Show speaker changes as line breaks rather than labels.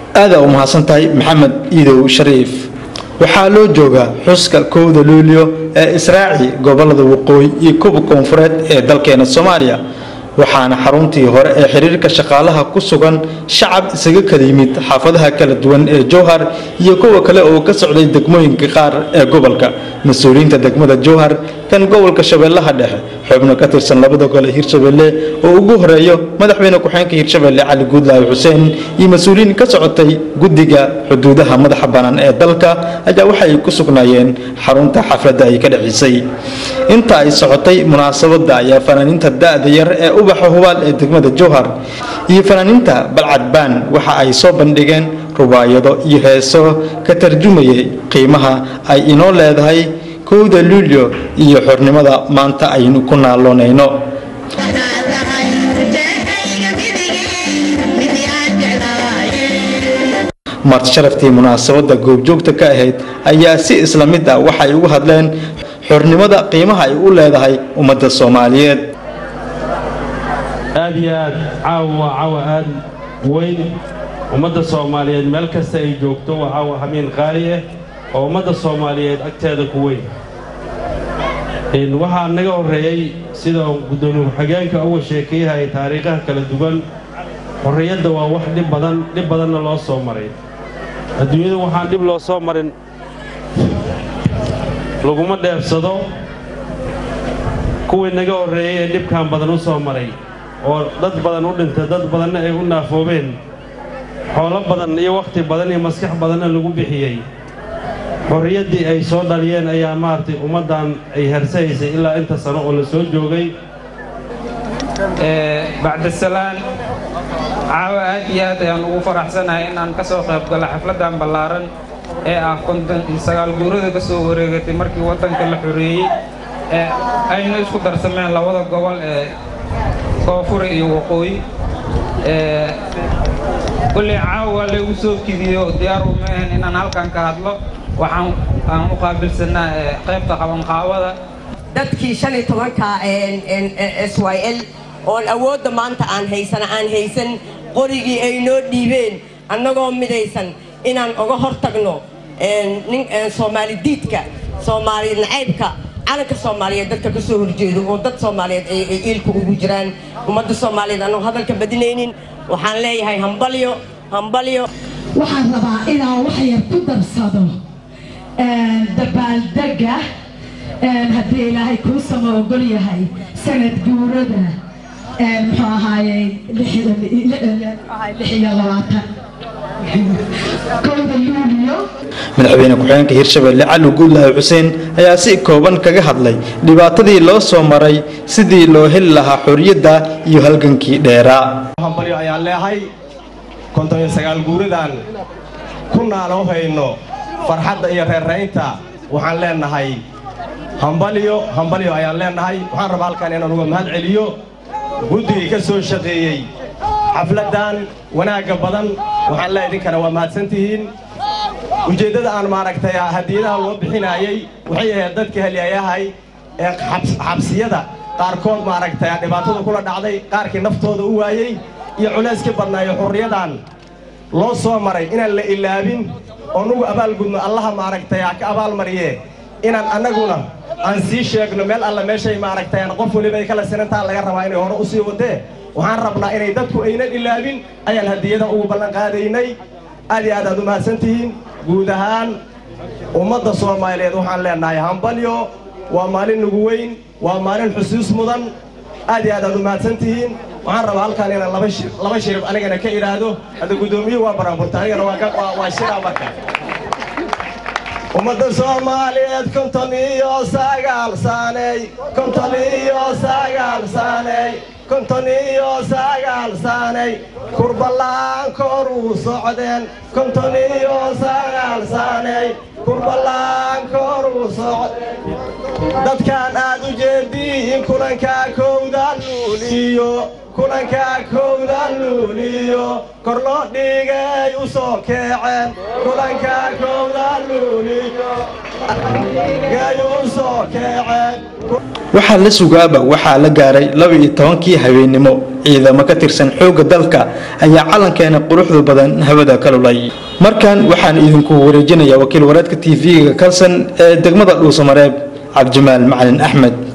aadaa u mahadsan tahay maxamed iidow shariif waxaa loo joogaa xuska kowda luulyo ee israaci gobolada waqooyi iyo kuba koonfureed ee dalkeena soomaaliya waxaana xaruntii hore ee xiriirka shaqaalaha ku sugan shacab isaga kala yimid xaafadaha kala duwan ee jowhar iyo kuwa kale oo ka socday degmooyinka qaar ee gobolka mas-uuliyiinta degmada jowhar kan gobolka shabeellaha dhexe xubno ka tirsan labada gole hirshabelle oo ugu horeeyo madaxweyne ku-xeenka hirshabelle cali guudlaawi xuseen iyo mas-uuliyiin ka socotay guddiga xuduudaha madaxa bannaan ee dalka ayaa waxay ku sugnaayeen xarunta xafladda ay ka dhacisay inta ay socotay munaasabadda ayaa fanaaniinta da-da yar ee ubaxa hubaal ee degmada jowhar iyo fanaaniinta balcadbaan waxa ay soo bandhigeen rubaayado iyo heeso ka tarjumayay qiimaha ay inoo leedahay kowda luulyo iyo xornimada maanta aynu ku naaloonayno marti sharaftii munaasabadda goobjoogta ka ahayd ayaa si isla mid ah waxay ugu hadleen xornimada qiimaha ay u leedahay ummadda soomaaliyeed
aad iyo aad caawa waa caawa aad weyn ummadda soomaaliyeed meel kasta ay joogto waa caawa hamiin qaali ah oo ummadda soomaaliyeed agteeda ku weyn waxaa naga horreeyey sida guddoomiye ku-xigeenka uga sheekeeyahaya taariikhaha kala duwan xorriyadda waa wax dhib badan dhib badanna loo soo maray adduunyada waxaan dhib loo soo marin laguma dheefsado kuwii naga horreeyey ee dhibkan badan u soo maray oo dad badan u dhintay dad badanna ay u naafoobeen xoolo badan iyo wakhti badan iyo maskax badanna lagu bixiyey xorriyaddii ay soo dhaliyeen ayaa maaragtay ummaddan ay harsahaysay ilaa inta sano oo la soo joogay
bacdisalaan caawa aad iyo aad ayaan ugu faraxsanahay inaan ka soo qayb galo xafladdan ballaaran ee ah konton iyo sagaal guurada ka soo wareegatay markii waddanka la xoreeyey ee ayna isku darsameen labada gobol ee koonfur iyo waqooyi kulley caawa laygu soo kidiyo diyaar uma ahan inaan halkan ka hadlo waxaan aan u qaabilsanaa qaybta qabanqaawada
dadkii shan iyo tobanka s y l oon awoodda maanta aan haysana aan haysan qorigii ay noo dhiibeen annagoo midaysan inaan uga hor tagno nin soomaali diidka soomaali nacaybka calanka soomaaliyeed dadka ka soo horjeedo oo dad soomaaliyeed ay iilka ugu jiraan ummadda soomaaliyeed annagu hadalka badinaynin waxaan leeyahay hambalyo hambalyo
waxaan rabaa inaan wax yar ku darsado dabaaldega haddii ilaahay kuu sama ogol yahay sanad guurada muxuu ahaayey lix iyo labaatan kowda luuliyo
madaxweyne ku-xigeenka hirshabelle cali guudlaawi xuseen ayaa si kooban kaga hadlay dhibaatadii loo soo maray sidii loo heli lahaa xorriyadda iyo halgankii dheeraa
hambalyo ayaan leehay konton iyo sagaal guuradan ku naaloo hayno farxadda iyo reerraynta waxaan leenahay hambalyo hambalyo ayaan leenahay waxaan rabaa halkan inaan uga mahad celiyo guddigii ka soo shaqeeyey xafladdan wanaagga badan waxaan leehay idinkana waa mahadsantihiin ujeeddada aan maaragtay hadiyadaha loo bixinaayey waxay ahayd dadka helyayahay ee xabsiyada qaarkood maaragtay dhibaatada kula dhacday qaarkii naftooda u waayey iyo culayskii badnaayo xurriyadan loo soo maray inaan la ilaabin oo nugu abaalgudno allaha maaragtay ka abaalmariye inaan annaguna aan sii sheegno meel alla meeshay maaragtay qof weliba ay kala sinantaa laga rabaa inay hore u sii wadee waxaan rabnaa inay dadku aynan ilaabin ayaan hadiyadan ugu ballanqaadaynay aad iyo aad aad u mahadsantihiin guud ahaan ummadda soomaaliyeed waxaan leenahay hambalyo waa maalin nugu weyn waa maalin xusuus mudan aad iyo aad aad u mahadsantihiin waxaan rabaa halkaan inaan laba shirib anigana ka idhaahdo hadda guddoomiyuhu waa baraanburta anigana waa shiraa marka ummadda soomaaliyeed konton iyo sagaal saaney konton iyo sagaal saaney konton iyo sagaal saaney kurballaan koruu socdeen konton iyo sagaal saaney kurballaan koruu socd dadkaan aad u jeediin kulankaa kowda luuliyo kulanka kowda luuliyo kor loo dhigay u soo keeceen kulanka kowda luuliyo gay u soo keeceen
waxaa la sugaaba waxaa la gaaray laba iyo tobankii habeennimo ciidamo ka tirsan xoogga dalka ayaa calankeena quruxda badan hawada ka lulay markan waxaan idinku wareejinayaa wakiil wareedka tv-ga kalsan ee degmada dhuusamareeb cabdimaal macalin axmed